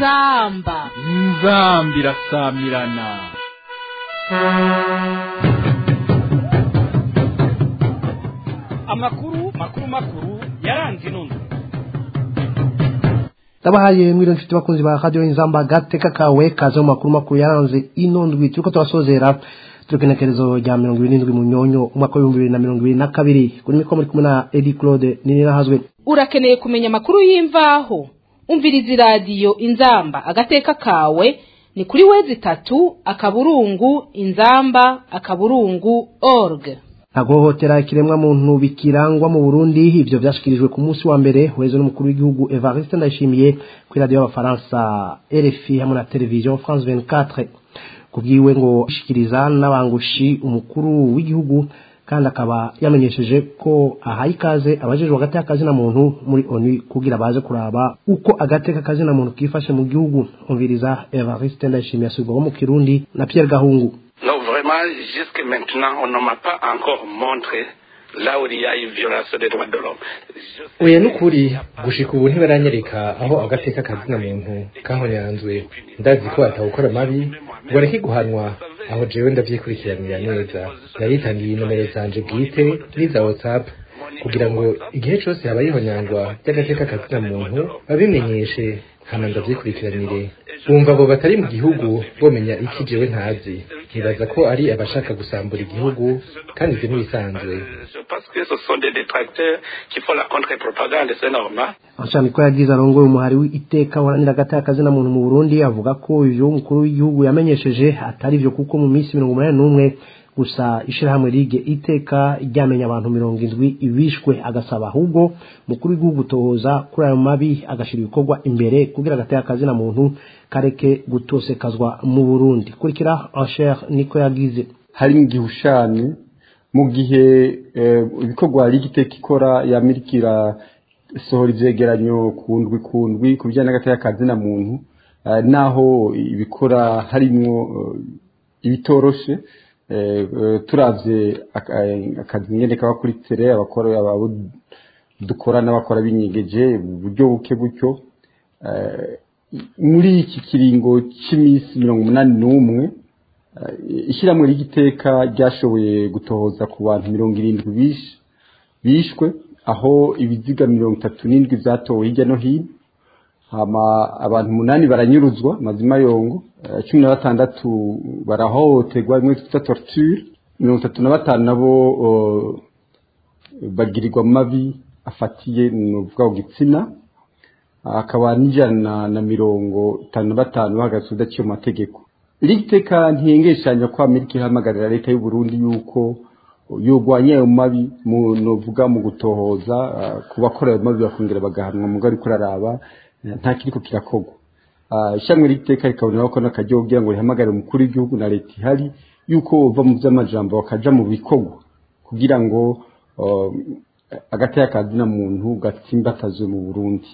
inzamba inzamba irasamirana amakuru makuru makuru yaranze inondo ndabahaye mwiriwe nshuti bakunzi ba radio inzamba gateka kawe kaze mu makuru makuru yaranze ino ndwi turiko turasozera turukenekerezo rya mirongo ibiri n'indwi mu nyonyo umwaka w'ibihumbi bibiri na mirongo ibiri na kabiri kuri mikoro muri kumwe na edi claude ninirahazwe urakeneye kumenya amakuru y'imvaho umviriza iradiyo inzamba agateka kawe ni kuri wezi itatu akaburungu inzamba akaburungu org ntagohotera ikiremwa muntu bikirangwa mu Burundi ivyo vyashikirijwe ku munsi wa mbere weze n'umukuru w'igihugu Evariste Ndayishimiye kuri radio y'abafaransa RFI hamwe na television France 24 kubwiwe ngo ishikiriza n'abangushi umukuru w'igihugu kandi akaba yamenyesheje ko ahaye ikaze abajejwe hagati y'akazi na muntu muri ONU kugira baze kuraba uko agateka kazi na muntu kifashe mu gihugu umviriza Evariste Ndayishimiye asubirwaho mu Kirundi na Pierre Gahungu Non, vraiment, jusque maintenant, on ne m'a pas encore montré là où il y a une violation des droits de l'homme. Je- oya nukuri gushika ubu ntibaranyereka aho agateka kazina muntu kahonyanzwe ndazi ko atawukora mabi ngo areke guhanwa aho jewe ndavyikurikiranira neza naritangiye inomero zanje bwite n'iza whatsapp kugira ngo igihe cose habaye ihonyangwa ry'agateka kazina muntu babimenyeshe hama ndavyikurikiranire bumva abo batari mu gihugu bomenya iki jewe ntazi nibaza ko ari abashaka gusambura igihugu kandi ivyo ntibisanzwe Je pense que ce sont des détracteurs qui font la contre-propagande, c'est normal. Ashami ko yagize arongoye umuhari w'iteka waranira agati y'akazi na muntu mu Burundi avuga ko ivyo umukuru w'igihugu yamenyesheje atari vyo kuko mu minsi mirongo umunani n'umwe gusa ishirahamwe rige iteka ryamenya abantu mirongo indwi bishwe agasaba ahubwo umukuru w'igihugu tohoza kuri ayo mabi agashira ibikorwa imbere kugira agati y'akazi na muntu kareke gutosekazwa mu Burundi kurikira Asher niko yagize hari mu gihushane mu gihe eh, ibikorwa rigiteka ikora yamirikira sohora ivyegeranyo ku ndwi ku ndwi ku bijyanye n'agateka kazi na muntu eh, naho ibikora harimwo eh, ibitoroshe eh, eh, turavye aka- eh, akazi nyene kaba kuri tere abakora abo dukora n'abakora binyegeje uburyo buke gutyo eh, muri iki kiringo cy'iminsi mirongo umunani n'umwe Eh, ishyirahamwe ry'igiteka ryashoboye gutohoza ku bantu mirongo irindwi bish- bishwe aho ibiziga mirongo itatu n'indwi byatowe hirya no hino hama abantu umunani baranyuruzwa mazima yongo eh, cumi na batandatu barahohoterwa imwe twita torture mirongo itatu na batanu nabo eh, bagirirwa mabi afatiye ni ukuvuga ku gitsina akaba n'ijana na mirongo itanu na batanu bahagaze udaciye mu mategeko iri teka ntiyengeshanya ko amerika ihamagarira leta y'u Burundi yuko yogwanya ayo mabi mu novuga mu gutohoza ah, ku bakora ayo mabi bakongera bagahanwa mu ariko araraba eh, nta kiriko kirakorwa Ah, ishyamwe ry'iteka rikaboneraho ko n'akaryo kugira ngo rihamagare umukuru w'igihugu na leta ihari yuko bova mu by'amajambo bakaja mu bikorwa kugira ngo ah, agateka kazina muntu gatsimbatazwe mu Burundi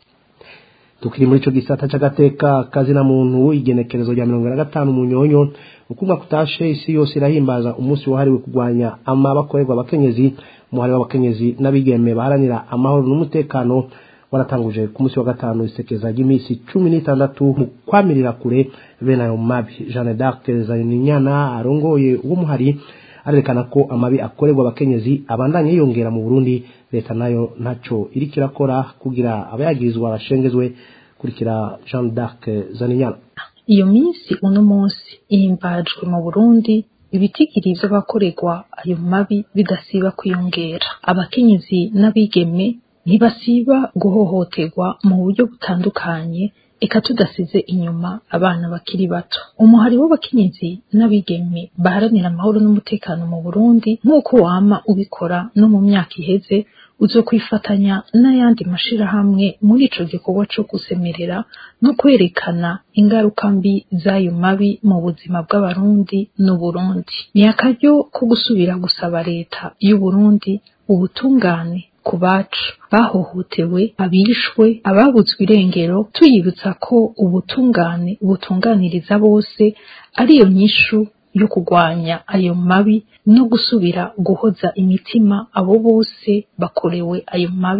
tukiri muri ico gisata c'agateka kazina muntu igenekerezo rya mirongo na gatanu mu nyonyo ukumva kutashe isi yose irahimbaza umunsi wahariwe kurwanya ama bakorerwa abakenyezi umuhari w'abakenyezi n'abigeme baharanira amahoro n'umutekano waratanguje ku munsi wa gatanu isekeza ry'iminsi cumi n'itandatu mu kwamirira kure bene ayo mabi jeanne d'arc zaninyana arongoye uwo muhari arerekana ko amabi akorerwa abakenyezi abandanya yiyongera mu burundi leta nayo ntaco iriko irakora kugira abayagirizwa bashengezwe kurikira jean d'arc zaninyana iyo minsi uno munsi ihimbajwe mu burundi ibitigiri vy'abakorerwa ayo mabi bidasiba kwiyongera abakenyezi n'abigeme ntibasiba guhohoterwa mu buryo butandukanye eka tudasize inyuma abana bakiri bato umuhari w'abakenyezi n'abigeme baharanira amahoro n'umutekano mu burundi nk'uko wama ubikora no mu myaka iheze uzokwifatanya n'ayandi mashirahamwe muri ico gikorwa co gusemerera no kwerekana ingaruka mbi z'ayo mabi mu buzima bw'abarundi n'uburundi ni akaryo ko gusubira gusaba leta y'uburundi ubutungane ku bacu bahohotewe abishwe ababuzwe irengero tuyibutsa ko ubutungane butunganiriza bose ariyo nyishu yo kurwanya ayo mabi no gusubira guhoza imitima abo bose bakorewe ayo mabi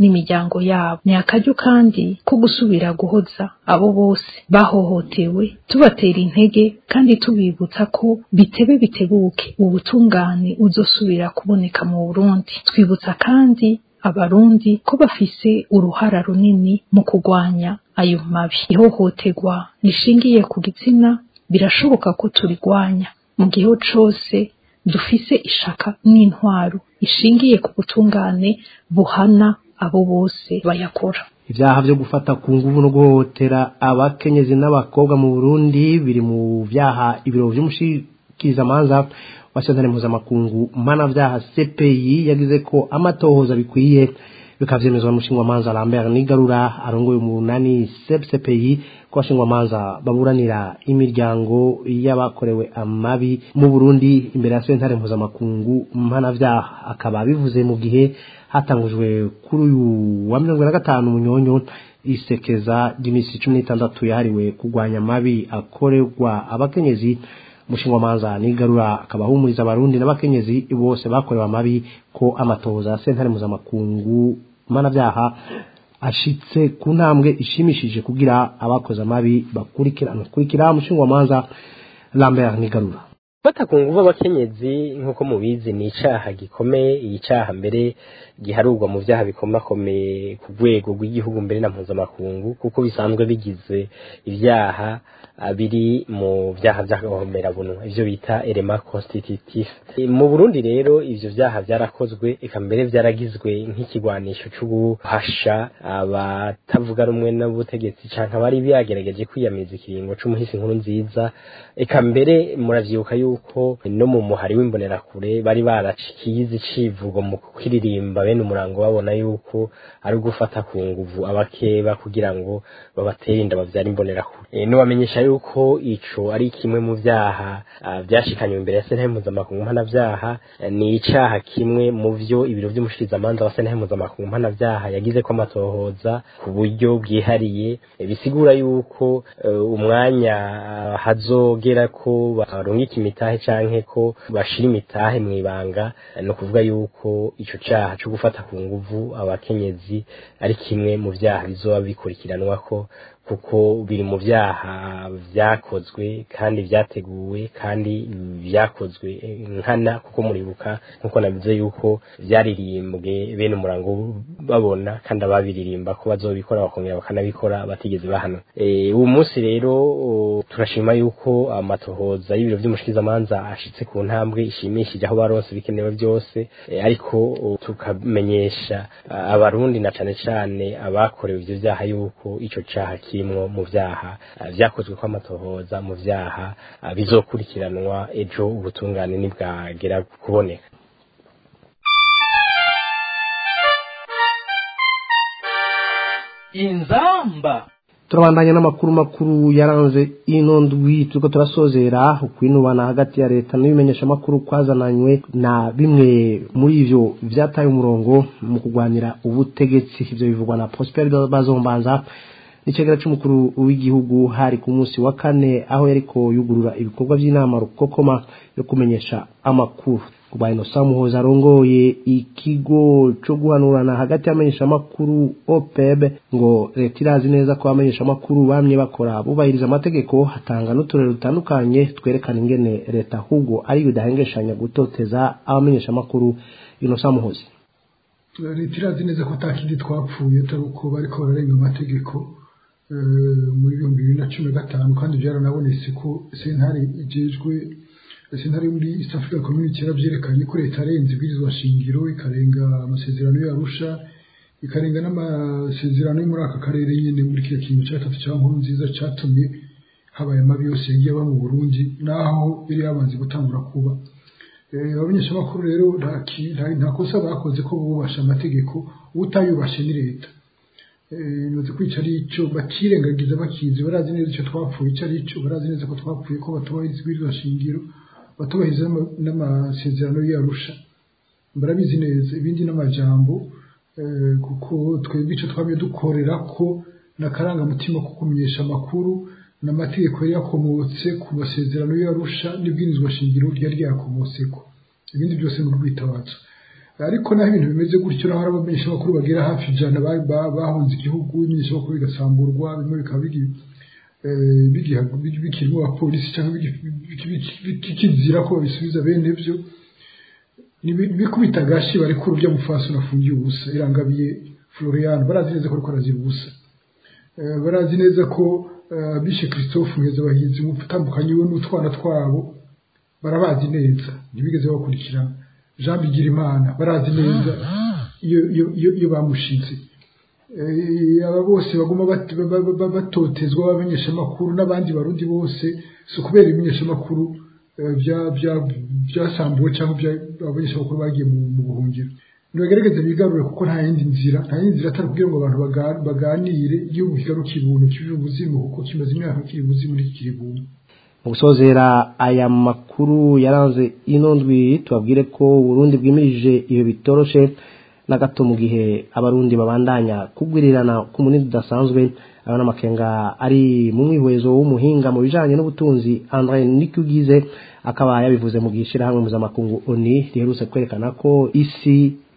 n'imiryango yabo ni akaryo kandi ko gusubira guhoza abo bose bahohotewe tubatera intege kandi tubibutsa ko bitebe bitebuke ubutungane uzosubira kuboneka mu Burundi twibutsa kandi abarundi ko bafise uruhara runini mu kurwanya ayo mabi ihohoterwa rishingiye ku gitsina birashoboka ko turigwanya mu gihe cose dufise ishaka n'intwaro ishingiye ku butungane buhana abo bose bayakora ibyaha byo gufata ku nguvu no guhohotera abakenyezi n'abakobwa mu Burundi biri mu byaha ibiro by'umushikirizamanza wa sentare mpuzamakungu mpanabyaha CPI yagize ko amatohoza bikwiye bikavyemezwa n'umushingwamanza Lambert Nigarura arongoye umunani CPI ko abashingwamanza baburanira imiryango y'abakorewe amabi mu Burundi imbere ya sentare mpuzamakungu mpanavyaha akaba bivuze mu gihe hatangujwe kuri uyu wa mirongo na gatanu munyonyo isekeza ry'iminsi cumi n'itandatu yahariwe kurwanya amabi akorerwa abakenyezi umushingwamanza nigarura akaba ahumuriza abarundi n'abakenyezi bose bakorewe amabi ko amatohoza ya sentare mpuzamakungu mpanavyaha ashitse ku ntambwe ishimishije kugira abakoze amabi bakurikirana kurikira umushingwamanza Lambert Nigarura gufata ku nguvu abakenyezi nk'uko mubizi ni icaha gikomeye iyi caha mbere giharurwa mu vyaha bikomakomeye ku rwego rw'igihugu mbere na mpuzamakungu kuko bisanzwe bigize ivyaha biri mu vyaha vy'agahomerabunwa ivyo bita elema constitutif mu burundi rero ivyo vyaha vyarakozwe eka mbere vyaragizwe nk'ikigwanisho co guhasha abatavuga rumwe n'ubutegetsi canke abari byagerageje kwiyamiriza ikiringo c'umuhisi nkuru nziza eka mbere muravyibuka yuko no mu muhari w'imbonerakure bari baracikize icivugo mu kwiririmba bene umurango babona yuko ari ugufata ku nguvu abakeba kugira ngo babatere inda bavyara imbonerakure e, nubamenyesha yuko ico ari kimwe mu vyaha vyashikanywe imbere ya sentare mpuzamakungu mpanavyaha ni icaha kimwe mu vyo ibiro vy'umushikirizamanza wa sentare mpuzamakungu mpanavyaha yagize ko amatohoza ku buryo bwihariye bisigura yuko uh, umwanya uh, hazogera ko barungika imitahe canke ko bashira imitahe mw'ibanga no kuvuga yuko ico caha co gufata ku nguvu abakenyezi ari kimwe mu vyaha bizoba bikurikiranwa ko kuko biri mu vyaha vyakozwe kandi vyateguwe kandi vyakozwe nkana kuko muribuka nkuko nabize yuko vyaririmbwe bene umurango babona kandi ababiririmba ko bazobikora bakongera bakanabikora batigeze bahana uwo munsi rero turashima yuko amatohoza y'ibiro vy'umushikizamanza ashitse ku ntambwe ishimishije aho baronse bikenewe byose ariko tukamenyesha abarundi na cane cane abakorewe ivyo vyaha yuko ico caha kirimwo mu vyaha vyakozwe ko amatohoza mu vyaha bizokurikiranwa ejo ubutungane nibwagera kuboneka inzamba turabandanya n'amakuru makuru yaranze ino ndwi turiko turasozera ukwinubana hagati ya leta n'ibimenyesha makuru kwazananywe na bimwe muri ivyo vyataye umurongo mu kurwanira ubutegetsi ivyo bivugwa na Prosper Bazombanza n'icegera c'umukuru w'igihugu hari ku munsi wa kane aho yariko yugurura ibikorwa vy'inama rukokoma yo kumenyesha amakuru kuba Innocent Muhoza arongoye ikigo co guhanurana hagati y'amenyesha amakuru OPEB ngo leta irazi neza ko abamenyesha amakuru bamye bakora bubahiriza amategeko hatanga n'uturere dutandukanye twerekana ingene leta ahubwo ari bidahengeshanya gutoteza abamenyesha amakuru Innocent Muhoza leta irazi neza ko atakindi twapfuye atari uko bariko bararenga amategeko muri ibihumbi bibiri na cumi na gatanu kandi byaranabonetse ko sentare ijejwe sentare muri east africa community yaravyerekanye ko leta yarenze ibwirizwa shingiro ikarenga amasezerano y'arusha ikarenga n'amasezerano yo muri aka karere nyene muri kiriya kintu ca gatatu ca nkuru nziza catumye habaye amabi yose yagiye aba mu burundi naho yari yabanze gutangura kuba abamenyeshamakuru rero nta kosa bakoze ko bubasha amategeko utayubashe ni leta nibaze ko ico ari ico bakirengagiza bakizi barazi neza ico twapfuye ico ari ico barazi neza ko twapfuye ko batubahiriza ibwirizwa shingiro batubahiriza n'amasezerano y'arusha barabizi neza ibindi n'amajambo kuko twebwe ico twamye dukorera ko n'akarangamutima ko kumenyesha amakuru n'amategeko yari yakomotse ku masezerano y'arusha n'ibwirizwa shingiro ryari ryakomotseko ibindi byose ni urwitabazo ariko naho ibintu bimeze gutyo naho hari abamenyeshamakuru bagera hafi ijana ba- ba- bahunze igihugu ibimenyeshamakuru bigasamburwa bimwe bikaba bigi- eh, bigiha- bigi- bikirimo abapolisi cyangwa bigi- bigi- bigi- bikizira ko babisubiza bene byo bikubita agashi barekura urya mufasi unafungiye ubusa irangabiye florian barazi neza ko ariko arazira ubusa Eh, barazi neza ko eh, bishe christophe muheza bahinzi umutambukanyi we n'utwana twabo barabazi neza ntibigeze bakurikirana jean bigirimana barazi neza iyo iyo- iyo iyo bamushize Eh, aba bose baguma bat- ba- ba- ba- batotezwa b'abamenyeshamakuru n'abandi barundi bose si ukubera ibimenyeshamakuru eh, bya- bya- byasambuwe cyangwa bya- abamenyeshamakuru bagiye mu mu buhungiro nibagerageze bigarure kuko nta yindi nzira nta yindi nzira atari kugira ngo abantu baga- baganire igihugu kigaruke ibuntu kibe ubuzima kuko kimaze imyaka kiri ubuzima ntikiri ibuntu mu gusozera aya makuru yaranze ino ndwi tubabwire ko uburundi bwimirije iyo bitoroshe na gato mu gihe abarundi babandanya kugwirirana ku munini udasanzwe aba n'amakenga ari mu mwihwezo w'umuhinga mu bijanye n'ubutunzi andre nikugize akaba yabivuze mu gihe ishirahamwe mpuzamakungu oni riherutse kwerekana ko isi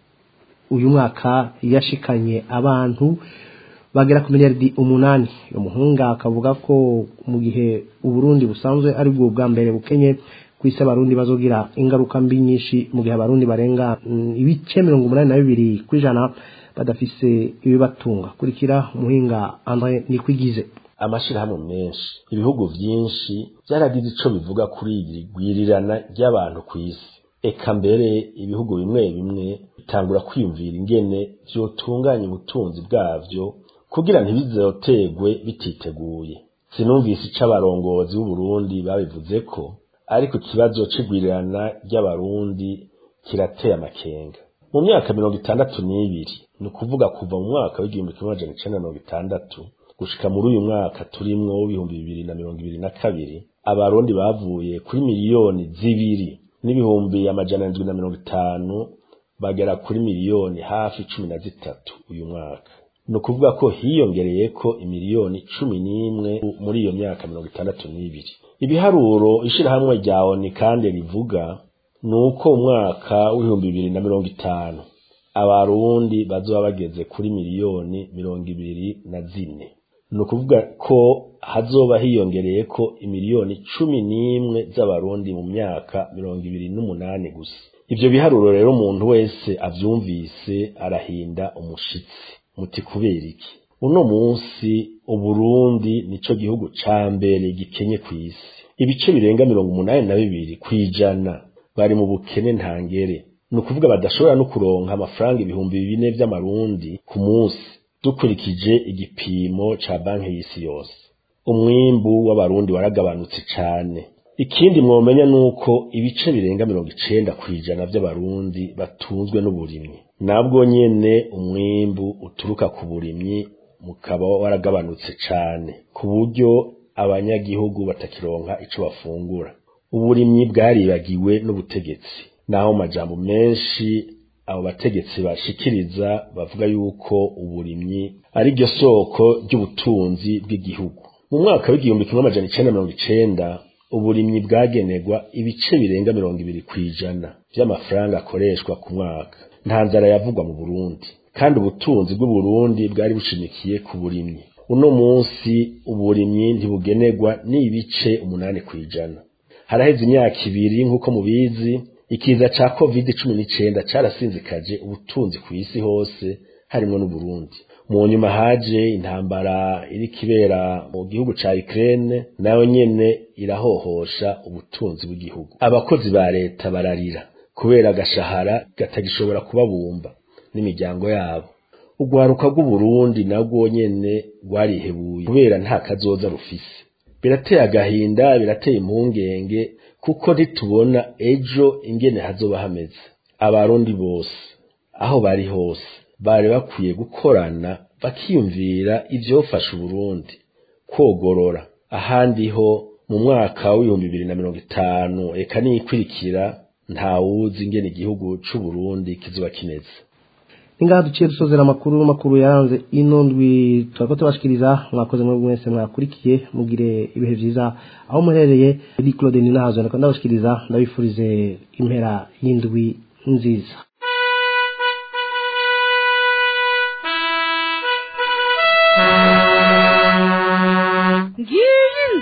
uyu mwaka yashikanye abantu bagera ku miliyaridi umunani uyu muhunga akavuga ko mu gihe uburundi busanzwe ari bwo bwa mbere bukenye ku isi abarundi bazogira ingaruka mbi nyinshi mu gihe abarundi barenga mm, ibice mirongo umunani na bibiri ku ijana badafise ibibatunga kurikira umuhinga andre nikwigize amashirahamwe menshi ibihugu vyinshi vyaragize ico bivuga kuri iri gwirirana ry'abantu kw'isi eka mbere ibihugu bimwe bimwe bitangura kwiyumvira ingene vyotunganya ubutunzi bwavyo kugira ntibizotegwe bititeguye sinumvise ico abarongozi b'uburundi babivuze ko ariko ikibazo c'igwirirana ry'abarundi kirateye amakenga mu myaka mirongo itandatu n'ibiri ni ukuvuga kuva mu mwaka w'igihumbi kimwe amajana icenda na mirongo itandatu gushika muri uyu mwaka turimwo w'ibihumbi bibiri na mirongo ibiri na kabiri abarundi bavuye kuri miliyoni zibiri n'ibihumbi amajana ndwi na mirongo itanu bagera kuri miliyoni hafi cumi na zitatu uyu mwaka ni ukuvuga ko hiyongereye ko imiliyoni cumi n'imwe muri iyo myaka mirongo itandatu n'ibiri ibiharuro ishirahamwe rya oni kandi rivuga ni uko umwaka w'ibihumbi bibiri na mirongo itanu abarundi bazoba bageze kuri miliyoni mirongo ibiri na zine ni ukuvuga ko hazoba hiyongereye ko imiliyoni cumi n'imwe z'abarundi mu myaka mirongo ibiri n'umunani gusa ivyo biharuro rero umuntu wese avyumvise arahinda umushitsi muti kubera iki uno munsi uburundi nico gihugu ca mbere gikenye kw'isi ibice birenga mirongo umunani na bibiri kw'ijana bari mu bukene ntangere ni ukuvuga badashobora no kuronka amafaranga ibihumbi bine vy'amarundi ku munsi dukurikije igipimo ca banki y'isi yose umwimbu w'abarundi waragabanutse cane ikindi mwomenya nuko ibice birenga mirongo icenda kw'ijana vy'abarundi batunzwe n'uburimyi nabwo nyene umwimbu uturuka ku burimyi mukaba waragabanutse cane ku buryo abanyagihugu batakironka ico bafungura uburimyi bwaribagiwe n'ubutegetsi naho mu majambo menshi abo bategetsi bashikiriza bavuga yuko uburimyi ari ryo soko ry'ubutunzi bw'igihugu mu mwaka w'igihumbi kimwe amajana icenda mirongo icenda uburimyi bwagenerwa ibice birenga mirongo ibiri kw'ijana vy'amafaranga akoreshwa ku mwaka nta nzara yavugwa mu burundi kandi ubutunzi bw'uburundi bwari bushimikiye ku burimyi uno munsi uburimyi ntibugenerwa n'ibice umunani kw'ijana haraheze imyaka ibiri nk'uko mubizi ikiza ca covid cumi n'icenda carasinzikaje ubutunzi kw'isi hose harimwo n'uburundi mu nyuma haje intambara iriko ibera mu gihugu ca Ukraine nayo nyene irahohosha ubutunzi bw'igihugu abakozi ba leta bararira kubera agashahara katagishobora kubabumba n'imiryango yabo urwaruka rw'uburundi nabwo nyene rwarihebuye kubera nta kazoza rufise birateye agahinda birateye impungenge kuko ntitubona ejo ingene hazoba hameze abarundi bose aho bari hose bari bakwiye gukorana bakiyumvira ivyofasha uburundi kwogorora ahandi ho mu mwaka w'ibihumbi bibiri na mirongo itanu eka niyikurikira ntawuzi ingene igihugu c'uburundi kizoba kimeze ingaha duciye dusozera amakuru makuru yaranze ino ndwi turako tubashikiriza mwakoze mwe mwese mwakurikiye mugire ibihe vyiza aho muherereye edi claude ninahazo ndako ndabashikiriza ndabifurize impera y'indwi nziza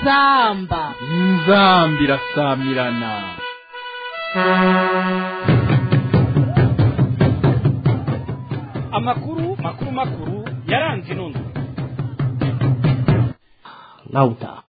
inzamba inzamba irasamirana amakuru makuru makuru yaranze inondo nawe utaha